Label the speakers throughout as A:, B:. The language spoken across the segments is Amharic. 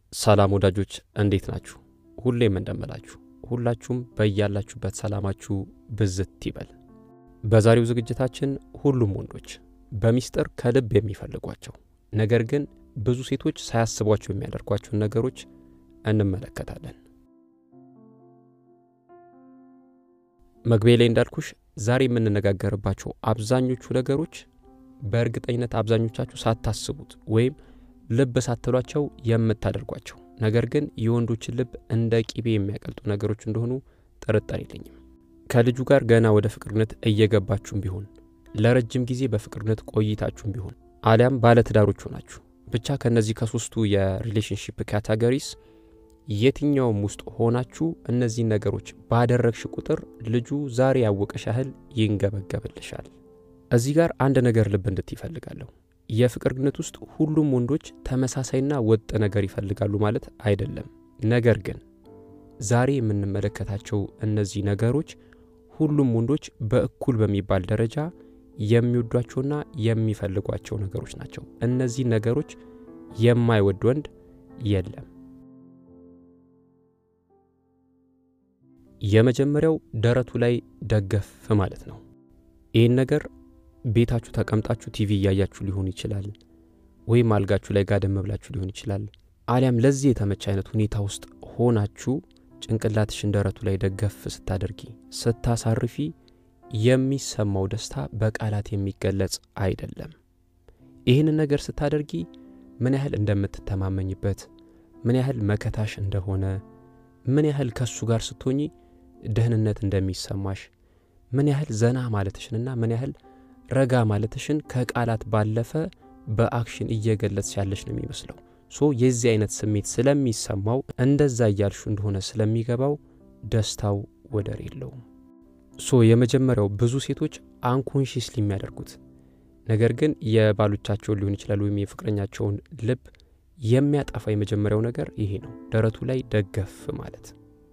A: ሰላም ወዳጆች እንዴት ናችሁ? ሁሌም እንደምላችሁ ሁላችሁም በያላችሁበት ሰላማችሁ ብዝት ይበል። በዛሬው ዝግጅታችን ሁሉም ወንዶች በሚስጥር ከልብ የሚፈልጓቸው ነገር ግን ብዙ ሴቶች ሳያስቧቸው የሚያደርጓቸውን ነገሮች እንመለከታለን። መግቢያ ላይ እንዳልኩሽ ዛሬ የምንነጋገርባቸው አብዛኞቹ ነገሮች በእርግጠኝነት አብዛኞቻችሁ ሳታስቡት ወይም ልብ ሳትሏቸው የምታደርጓቸው ነገር ግን የወንዶችን ልብ እንደ ቂቤ የሚያቀልጡ ነገሮች እንደሆኑ ጥርጣሬ የለኝም። ከልጁ ጋር ገና ወደ ፍቅርነት እየገባችሁም ቢሆን ለረጅም ጊዜ በፍቅርነት ቆይታችሁም ቢሆን አሊያም ባለትዳሮች ሆናችሁ ብቻ ከእነዚህ ከሶስቱ የሪሌሽንሽፕ ካታጎሪስ የትኛውም ውስጥ ሆናችሁ እነዚህን ነገሮች ባደረግሽ ቁጥር ልጁ ዛሬ ያወቀሽ ያህል ይንገበገብልሻል። እዚህ ጋር አንድ ነገር ልብ እንድት ይፈልጋለሁ። የፍቅር ግንኙነት ውስጥ ሁሉም ወንዶች ተመሳሳይና ወጥ ነገር ይፈልጋሉ ማለት አይደለም። ነገር ግን ዛሬ የምንመለከታቸው እነዚህ ነገሮች ሁሉም ወንዶች በእኩል በሚባል ደረጃ የሚወዷቸውና የሚፈልጓቸው ነገሮች ናቸው። እነዚህ ነገሮች የማይወድ ወንድ የለም። የመጀመሪያው ደረቱ ላይ ደገፍ ማለት ነው። ይህን ነገር ቤታችሁ ተቀምጣችሁ ቲቪ እያያችሁ ሊሆን ይችላል፣ ወይም አልጋችሁ ላይ ጋደም ብላችሁ ሊሆን ይችላል። አሊያም ለዚህ የተመቸ አይነት ሁኔታ ውስጥ ሆናችሁ ጭንቅላትሽን ደረቱ ላይ ደገፍ ስታደርጊ ስታሳርፊ የሚሰማው ደስታ በቃላት የሚገለጽ አይደለም። ይህንን ነገር ስታደርጊ ምን ያህል እንደምትተማመኝበት፣ ምን ያህል መከታሽ እንደሆነ፣ ምን ያህል ከሱ ጋር ስትሆኚ ደህንነት እንደሚሰማሽ፣ ምን ያህል ዘና ማለትሽንና ምን ያህል ረጋ ማለትሽን ከቃላት ባለፈ በአክሽን እየገለጽ ያለሽ ነው የሚመስለው። ሶ የዚህ አይነት ስሜት ስለሚሰማው እንደዛ እያልሹ እንደሆነ ስለሚገባው ደስታው ወደር የለውም። ሶ የመጀመሪያው ብዙ ሴቶች አንኮንሽስሊ የሚያደርጉት ነገር ግን የባሎቻቸውን ሊሆን ይችላል ወይም የፍቅረኛቸውን ልብ የሚያጠፋ የመጀመሪያው ነገር ይሄ ነው፣ ደረቱ ላይ ደገፍ ማለት።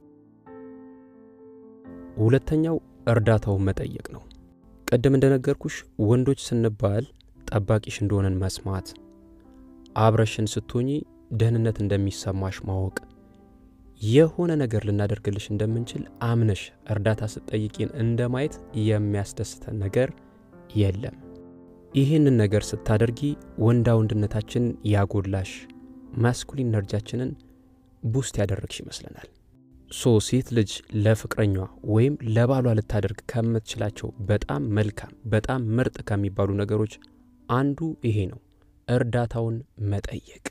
A: ሁለተኛው እርዳታውን መጠየቅ ነው። ቅድም እንደነገርኩሽ ወንዶች ስንባል ጠባቂሽ እንደሆነን መስማት፣ አብረሽን ስትሆኚ ደህንነት እንደሚሰማሽ ማወቅ፣ የሆነ ነገር ልናደርግልሽ እንደምንችል አምነሽ እርዳታ ስትጠይቂን እንደ ማየት የሚያስደስተን ነገር የለም። ይህንን ነገር ስታደርጊ ወንዳ ወንድነታችን ያጎላሽ፣ ማስኩሊን ነርጃችንን ቡስት ያደረግሽ ይመስለናል። ሶ ሴት ልጅ ለፍቅረኛዋ ወይም ለባሏ ልታደርግ ከምትችላቸው በጣም መልካም በጣም ምርጥ ከሚባሉ ነገሮች አንዱ ይሄ ነው፣ እርዳታውን መጠየቅ።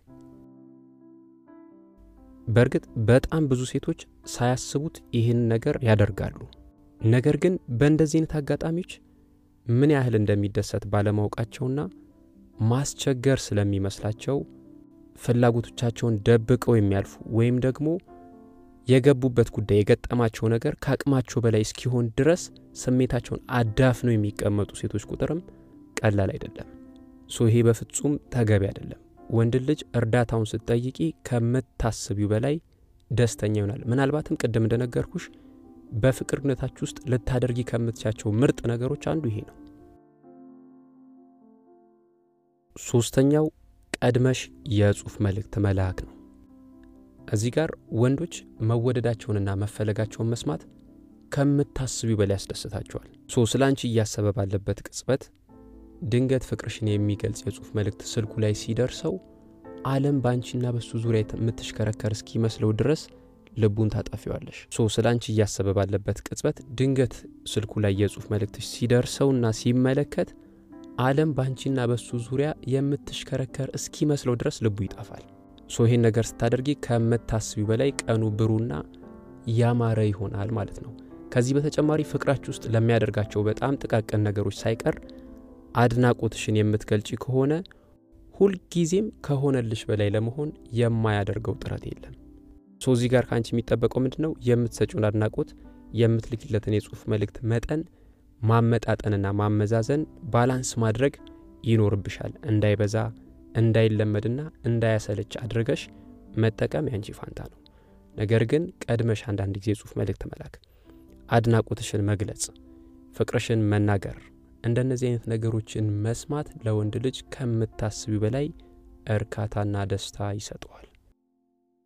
A: በእርግጥ በጣም ብዙ ሴቶች ሳያስቡት ይህን ነገር ያደርጋሉ። ነገር ግን በእንደዚህ አይነት አጋጣሚዎች ምን ያህል እንደሚደሰት ባለማወቃቸውና ማስቸገር ስለሚመስላቸው ፍላጎቶቻቸውን ደብቀው የሚያልፉ ወይም ደግሞ የገቡበት ጉዳይ የገጠማቸው ነገር ከአቅማቸው በላይ እስኪሆን ድረስ ስሜታቸውን አዳፍነው የሚቀመጡ ሴቶች ቁጥርም ቀላል አይደለም። ሶ ይሄ በፍጹም ተገቢ አይደለም። ወንድ ልጅ እርዳታውን ስትጠይቂ ከምታስቢው በላይ ደስተኛ ይሆናል። ምናልባትም ቅድም እንደነገርኩሽ በፍቅር ግንኙነታችሁ ውስጥ ልታደርጊ ከምትቻቸው ምርጥ ነገሮች አንዱ ይሄ ነው። ሶስተኛው ቀድመሽ የጽሑፍ መልእክት መላክ ነው። እዚህ ጋር ወንዶች መወደዳቸውንና መፈለጋቸውን መስማት ከምታስቢው በላይ ያስደስታቸዋል። ሶ ስለ አንቺ እያሰበ ባለበት ቅጽበት ድንገት ፍቅርሽን የሚገልጽ የጽሑፍ መልእክት ስልኩ ላይ ሲደርሰው ዓለም በአንቺና በሱ ዙሪያ የምትሽከረከር እስኪመስለው ድረስ ልቡን ታጠፊዋለሽ። ሶ ስለ አንቺ እያሰበ ባለበት ቅጽበት ድንገት ስልኩ ላይ የጽሑፍ መልእክትሽ ሲደርሰውና ሲመለከት ዓለም በአንቺና በሱ ዙሪያ የምትሽከረከር እስኪመስለው ድረስ ልቡ ይጠፋል። ሶ ይሄን ነገር ስታደርጊ ከምታስቢው በላይ ቀኑ ብሩና ያማረ ይሆናል ማለት ነው። ከዚህ በተጨማሪ ፍቅራችሁ ውስጥ ለሚያደርጋቸው በጣም ጥቃቅን ነገሮች ሳይቀር አድናቆትሽን የምትገልጪ ከሆነ ሁልጊዜም ከሆነልሽ በላይ ለመሆን የማያደርገው ጥረት የለም። ሶ እዚህ ጋር ከአንቺ የሚጠበቀው ምንድን ነው? የምትሰጪውን አድናቆት የምትልኪለትን የጽሑፍ መልእክት መጠን ማመጣጠንና ማመዛዘን ባላንስ ማድረግ ይኖርብሻል። እንዳይበዛ እንዳይለመድና እንዳያሰለች አድርገሽ መጠቀም ያንቺ ፋንታ ነው። ነገር ግን ቀድመሽ አንዳንድ ጊዜ የጽሑፍ መልእክት መላክ፣ አድናቆትሽን መግለጽ፣ ፍቅርሽን መናገር እንደነዚህ አይነት ነገሮችን መስማት ለወንድ ልጅ ከምታስቢ በላይ እርካታና ደስታ ይሰጠዋል።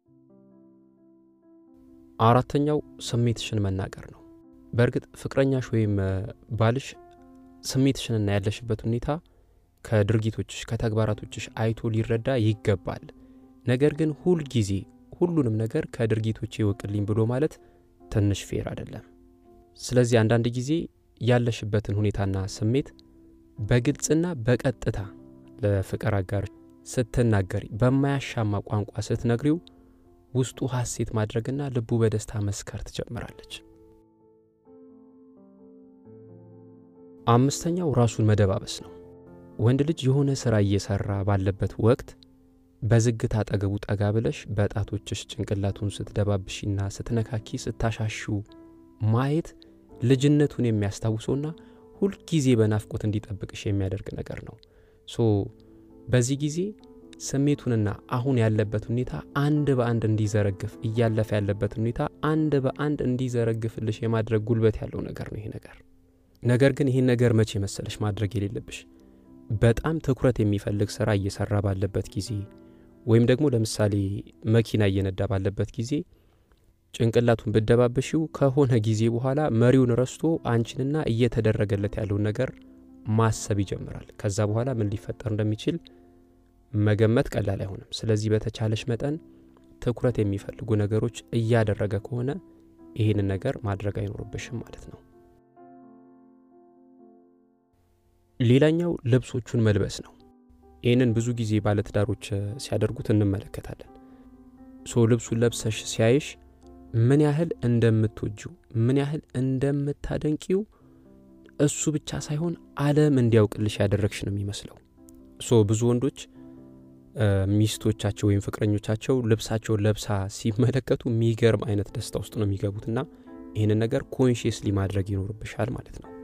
A: አራተኛው ስሜትሽን መናገር ነው። በእርግጥ ፍቅረኛሽ ወይም ባልሽ ስሜትሽንና ያለሽበት ሁኔታ ከድርጊቶችሽ ከተግባራቶችሽ አይቶ ሊረዳ ይገባል። ነገር ግን ሁል ጊዜ ሁሉንም ነገር ከድርጊቶች ይወቅልኝ ብሎ ማለት ትንሽ ፌር አይደለም። ስለዚህ አንዳንድ ጊዜ ያለሽበትን ሁኔታና ስሜት በግልጽና በቀጥታ ለፍቅር አጋር ስትናገሪ በማያሻማ ቋንቋ ስትነግሪው ውስጡ ሐሴት ማድረግና ልቡ በደስታ መስከር ትጀምራለች። አምስተኛው ራሱን መደባበስ ነው። ወንድ ልጅ የሆነ ሥራ እየሠራ ባለበት ወቅት በዝግታ አጠገቡ ጠጋ ብለሽ በጣቶችሽ ጭንቅላቱን ስትደባብሺና ስትነካኪ ስታሻሹ ማየት ልጅነቱን የሚያስታውሰውና ሁልጊዜ በናፍቆት እንዲጠብቅሽ የሚያደርግ ነገር ነው። ሶ በዚህ ጊዜ ስሜቱንና አሁን ያለበት ሁኔታ አንድ በአንድ እንዲዘረግፍ እያለፈ ያለበት ሁኔታ አንድ በአንድ እንዲዘረግፍልሽ የማድረግ ጉልበት ያለው ነገር ነው ይሄ ነገር። ነገር ግን ይህን ነገር መቼ መሰለሽ ማድረግ የሌለብሽ በጣም ትኩረት የሚፈልግ ስራ እየሰራ ባለበት ጊዜ ወይም ደግሞ ለምሳሌ መኪና እየነዳ ባለበት ጊዜ ጭንቅላቱን ብደባበሽው ከሆነ ጊዜ በኋላ መሪውን ረስቶ አንቺንና እየተደረገለት ያለውን ነገር ማሰብ ይጀምራል። ከዛ በኋላ ምን ሊፈጠር እንደሚችል መገመት ቀላል አይሆንም። ስለዚህ በተቻለሽ መጠን ትኩረት የሚፈልጉ ነገሮች እያደረገ ከሆነ ይህንን ነገር ማድረግ አይኖርብሽም ማለት ነው። ሌላኛው ልብሶቹን መልበስ ነው። ይህንን ብዙ ጊዜ ባለትዳሮች ሲያደርጉት እንመለከታለን። ሶ ልብሱን ለብሰሽ ሲያይሽ ምን ያህል እንደምትወጂው ምን ያህል እንደምታደንቂው እሱ ብቻ ሳይሆን ዓለም እንዲያውቅልሽ ያደረግሽ ነው የሚመስለው። ሶ ብዙ ወንዶች ሚስቶቻቸው ወይም ፍቅረኞቻቸው ልብሳቸውን ለብሳ ሲመለከቱ የሚገርም አይነት ደስታ ውስጥ ነው የሚገቡትና ይህንን ነገር ኮንሽየስሊ ማድረግ ይኖርብሻል ማለት ነው።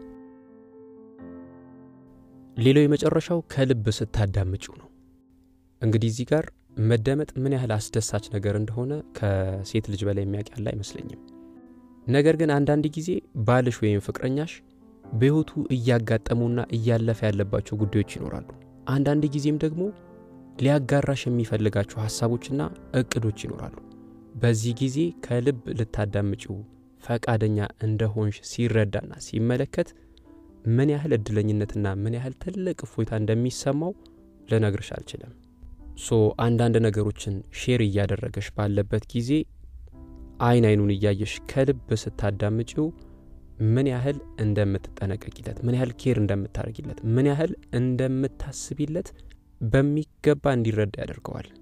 A: ሌላው የመጨረሻው ከልብ ስታዳምጪው ነው። እንግዲህ እዚህ ጋር መደመጥ ምን ያህል አስደሳች ነገር እንደሆነ ከሴት ልጅ በላይ የሚያውቅ ያለ አይመስለኝም። ነገር ግን አንዳንድ ጊዜ ባልሽ ወይም ፍቅረኛሽ በሕይወቱ እያጋጠሙና እያለፈ ያለባቸው ጉዳዮች ይኖራሉ። አንዳንድ ጊዜም ደግሞ ሊያጋራሽ የሚፈልጋቸው ሐሳቦችና እቅዶች ይኖራሉ። በዚህ ጊዜ ከልብ ልታዳምጪው ፈቃደኛ እንደሆንሽ ሲረዳና ሲመለከት ምን ያህል እድለኝነትና ምን ያህል ትልቅ እፎይታ እንደሚሰማው ልነግርሽ አልችልም። ሶ አንዳንድ ነገሮችን ሼር እያደረገሽ ባለበት ጊዜ አይን አይኑን እያየሽ ከልብ ስታዳምጪው ምን ያህል እንደምትጠነቀቂለት፣ ምን ያህል ኬር እንደምታደርጊለት፣ ምን ያህል እንደምታስቢለት በሚገባ እንዲረዳ ያደርገዋል።